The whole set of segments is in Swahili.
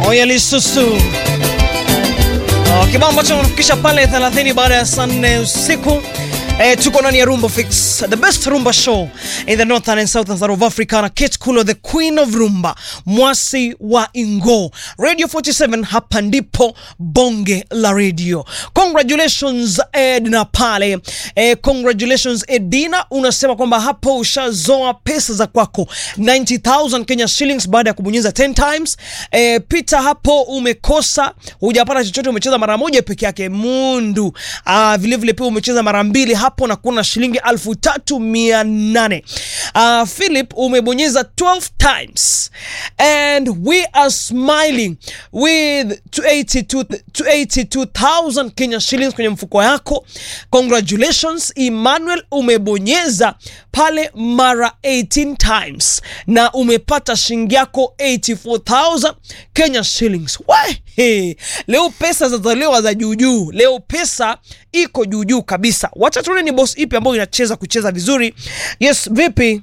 Oya Lisusu. Oh, kibao ambacho nafikisha pale 30 baada ya saa 4 usiku. Eh, tuko ndani ya Rumba Fix, the best rumba show in the northern and southern side of Africa na Kate Kulo, the queen of rumba, mwasi wa Ingo. Radio 47 hapa ndipo bonge la radio. Congratulations Edna pale. Eh, congratulations Edina, unasema kwamba hapo ushazoa pesa za kwako 90000 Kenya shillings baada ya kubonyeza 10 times. Eh, Peter hapo umekosa, hujapata chochote, umecheza mara moja peke yake. Mundu. Ah, vile vile pia umecheza mara mbili hapo na kuna shilingi alfu tatu mia nane. Uh, Philip umebonyeza 12 times and we are smiling with 282 282,000 Kenya shillings kwenye mfuko yako. Congratulations Emmanuel, umebonyeza pale mara 18 times na umepata shilingi yako 84,000 Kenya shillings. Wehe, leo pesa zazaliwa za juujuu, leo pesa iko juujuu kabisa. Wacha tuone ni boss ipi ambayo inacheza kucheza vizuri. Yes, vipi?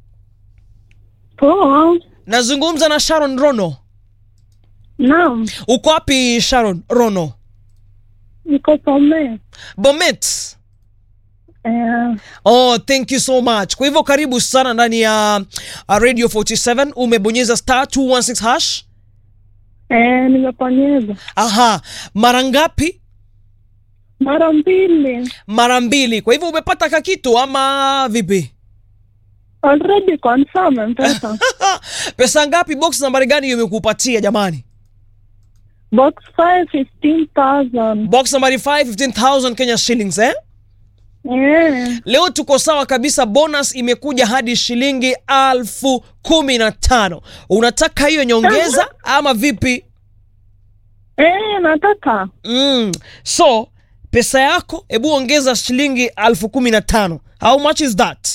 Poa. Nazungumza na Sharon Rono. Naam, Uko wapi Sharon Rono? niko Bomet. Bomet. Eh, Oh, thank you so much. Kwa hivyo karibu sana ndani ya uh, Radio 47. Umebonyeza star 216 hash. eh, nimeponyeza Aha, mara ngapi? mara mbili Mara mbili. Kwa hivyo umepata kakitu ama vipi? already confirm mpesa Pesa ngapi? Box nambari gani hiyo imekupatia jamani? box 5 15000 Box nambari 5 15000 Kenya shillings eh? eh, Leo tuko sawa kabisa, bonus imekuja hadi shilingi alfu kumi na tano. Unataka hiyo nyongeza ama vipi? eh, nataka Mm. So pesa yako, hebu ongeza shilingi alfu kumi na tano. How much is that?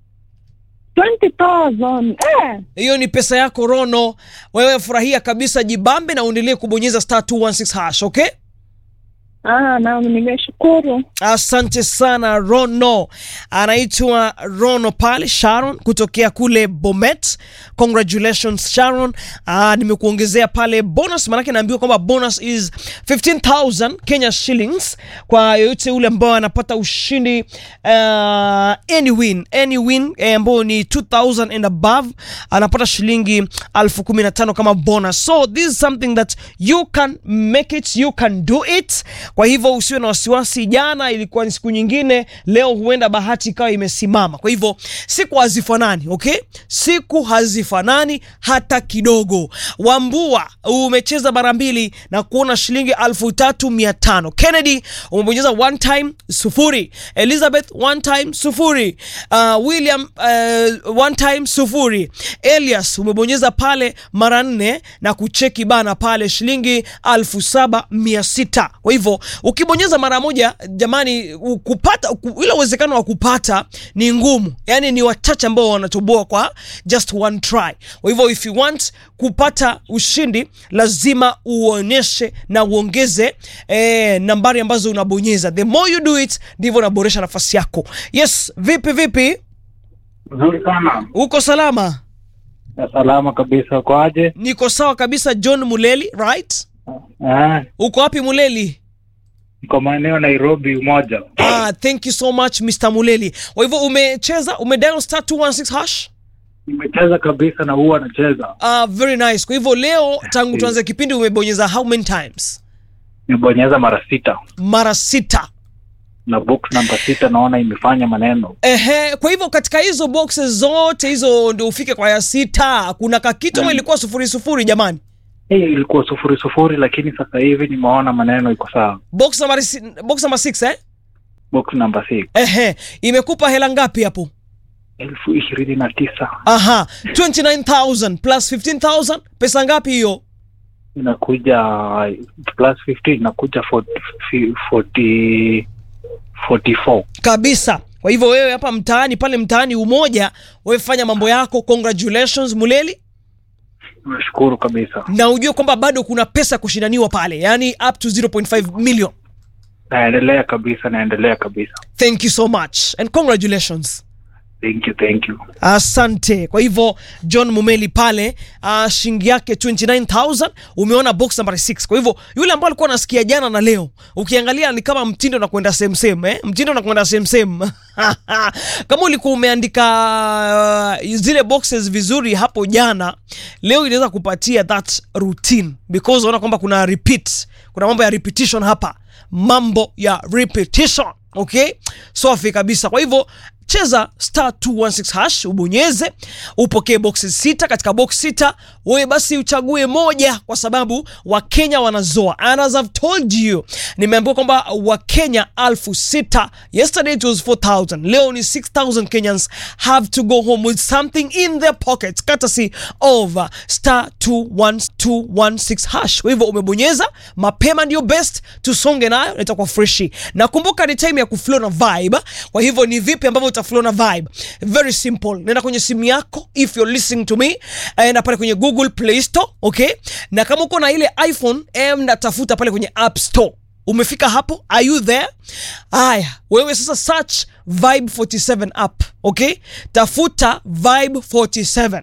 20000 eh, Hiyo ni pesa yako Rono. Wewe furahia kabisa, jibambe na uendelee kubonyeza star 216 hash, okay? ah, naam, nimeshukuru Asante sana Rono, anaitwa Rono pale Sharon kutokea kule Bomet. Congratulations Sharon. Ah, nimekuongezea pale bonus, maanake naambiwa kwamba bonus is 15000 Kenya shillings kwa yoyote ule ambao anapata ushindi uh, any win any win eh, ambao ni 2000 and above anapata shilingi elfu kumi na tano kama bonus. So this is something that you can make it, you can do it. Kwa hivyo usiwe na wasiwasi. Jana ilikuwa ni siku nyingine, leo huenda bahati ikawa imesimama. Kwa hivyo siku hazifanani, okay? Siku hazifanani hata kidogo. Wambua umecheza mara mbili na kuona shilingi elfu tatu mia tano. Kennedy umebonyeza one time sufuri. Elizabeth one time sufuri. Uh, William uh, one time sufuri. Elias umebonyeza pale mara nne na kucheki bana pale shilingi elfu saba mia sita. Kwa hivyo ukibonyeza mara moja jamani, u- kupata ku- ile uwezekano wa kupata ni ngumu, yani ni wachache ambao wanatoboa kwa just one try. Kwa hivyo if you want kupata ushindi lazima uonyeshe na uongeze eh, nambari ambazo unabonyeza. The more you do it ndivyo unaboresha nafasi yako. Yes, vipi vipi, Nzuri sana. uko salama? Ya salama kabisa. Kwaje? Niko sawa kabisa. John Muleli, right? Eh, Uko wapi Muleli? niko maeneo Nairobi Umoja. Ah, thank you so much Mr. Muleli. Kwa hivyo umecheza, umedial star 216 hash? Nimecheza kabisa na huwa nacheza. Ah, very nice. Kwa hivyo leo tangu tuanze kipindi umebonyeza how many times? Nimebonyeza mara sita Mara sita. na box namba sita naona imefanya maneno. Ehe, kwa hivyo katika hizo boxes zote hizo ndio ufike kwa ya sita. Kuna kakitu ama ilikuwa sufuri sufuri jamani? Hii ilikuwa sufuri sufuri, lakini sasa hivi nimeona maneno iko sawa. Box number box number 6 eh? Box namba six Ehe, imekupa hela ngapi hapo? elfu ishirini na tisa Aha, 29000 plus 15000 pesa ngapi hiyo? inakuja plus 15 inakuja 40, 40, 44. kabisa. Kwa hivyo wewe hapa mtaani pale mtaani Umoja, wewe fanya mambo yako. Congratulations Muleli, Nashukuru kabisa. na ujue kwamba bado kuna pesa kushindaniwa pale, yani up to 0.5 million. Naendelea kabisa, naendelea kabisa. Thank you so much and congratulations. Thank you, thank you. Asante. Kwa hivyo John Mumeli pale uh, shilingi yake 29000 umeona box number 6. Kwa hivyo yule ambaye alikuwa anasikia jana na leo, ukiangalia ni kama mtindo unakwenda same same eh? Mtindo unakwenda same same. kama ulikuwa umeandika uh, zile boxes vizuri hapo jana, leo inaweza kupatia that routine because unaona kwamba kuna repeat, kuna mambo ya repetition hapa, mambo ya repetition. Okay, safi kabisa. Kwa hivyo cheza star 216 hash ubonyeze upokee boxes sita katika box sita wewe basi uchague moja kwa sababu wakenya wanazoa and as I've told you nimeambiwa kwamba wakenya alfu sita yesterday it was 4000 leo ni 6000 kenyans have to go home with something in their pockets courtesy of uh, star 21216 hash kwa hivyo umebonyeza mapema ndio best tusonge nayo na itakuwa freshi na kumbuka ni time ya kuflow na vibe kwa hivyo ni vipi ambavyo utaflow na vibe very simple nenda kwenye simu yako if you're listening to me enda pale kwenye google play store okay na kama uko na ile iphone enda tafuta pale kwenye app store umefika hapo are you there haya wewe sasa search vibe 47 app okay tafuta vibe 47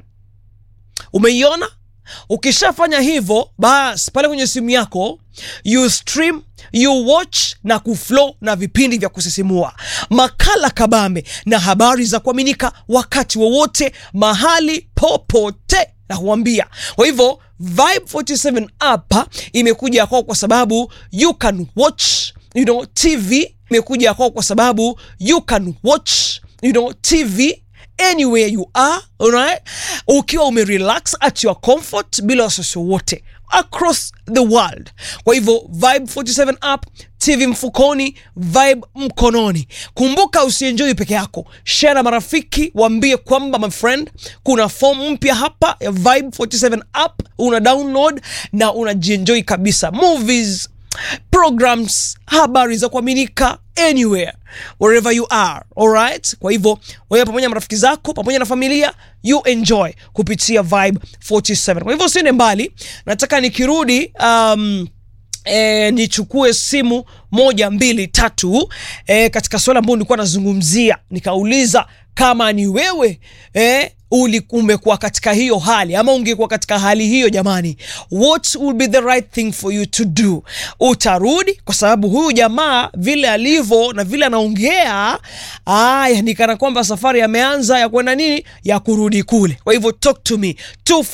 umeiona ukishafanya hivyo bas pale kwenye simu yako you stream you watch na kuflow na vipindi vya kusisimua makala kabambe na habari za kuaminika wakati wowote mahali popote na kuambia kwa hivyo vibe 47 app imekuja kwao kwa sababu you can watch you know tv imekuja kwao kwa sababu you can watch you know tv anywhere you are alright? ukiwa umerelax at your comfort bila wasiwasi wote across the world kwa hivyo vibe 47 app tv mfukoni vibe mkononi kumbuka usienjoi peke yako share na marafiki waambie kwamba my friend kuna form mpya hapa ya vibe 47 app una download na unajienjoi kabisa movies programs habari za kuaminika anywhere wherever you are alright kwa hivyo wewe pamoja na marafiki zako pamoja na familia you enjoy kupitia vibe 47 kwa hivyo usiende mbali nataka nikirudi um, E, nichukue simu moja mbili tatu e, katika swala ambayo nilikuwa nazungumzia nikauliza kama ni wewe e, uli umekuwa katika hiyo hali ama ungekuwa katika hali hiyo jamani what will be the right thing for you to do utarudi kwa sababu huyu jamaa vile alivyo na vile anaongea aya ni kana kwamba safari ameanza ya kwenda nini ya kurudi kule kwa hivyo talk to me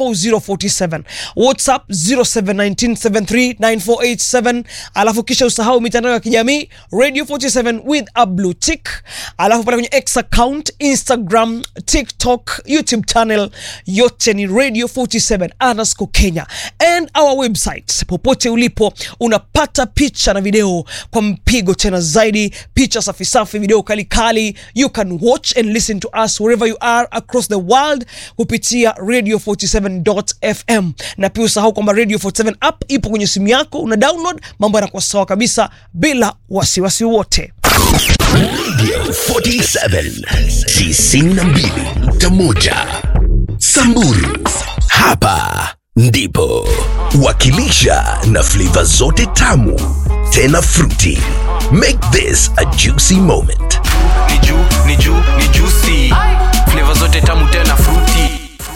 24047 whatsapp 0719739487 alafu kisha usahau mitandao ya kijamii radio 47 with a blue tick alafu pale kwenye x account instagram tiktok youtube channel yote ni radio 47 underscore kenya and our website popote ulipo unapata picha na video kwa mpigo tena zaidi picha safi safi video kali kali you can watch and listen to us wherever you are across the world kupitia radio 47.fm na pia usahau kwamba radio 47 app ipo kwenye simu yako una download mambo yanakuwa sawa kabisa bila wasiwasi wote 47 92.1 Samburu hapa ndipo wakilisha na flavor zote tamu tena fruity make this a juicy moment ni juu ni juu ni juicy flavor zote tamu tena fruity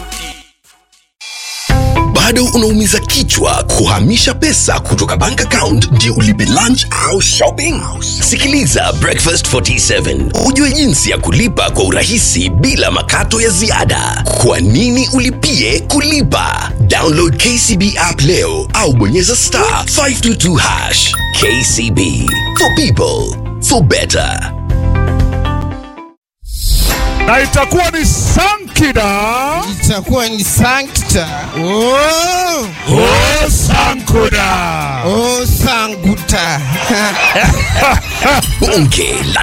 bado unaumiza kichwa kuhamisha pesa kutoka bank account ndio ulipe lunch au shopping sikiliza breakfast 47 ujue jinsi ya kulipa kwa urahisi bila makato ya ziada kwa nini ulipie kulipa download kcb app leo au bonyeza star 522 hash kcb for people for better na itakuwa ni sankida itakuwa ni sankta oh, o sankuda oh, sanguta bonge la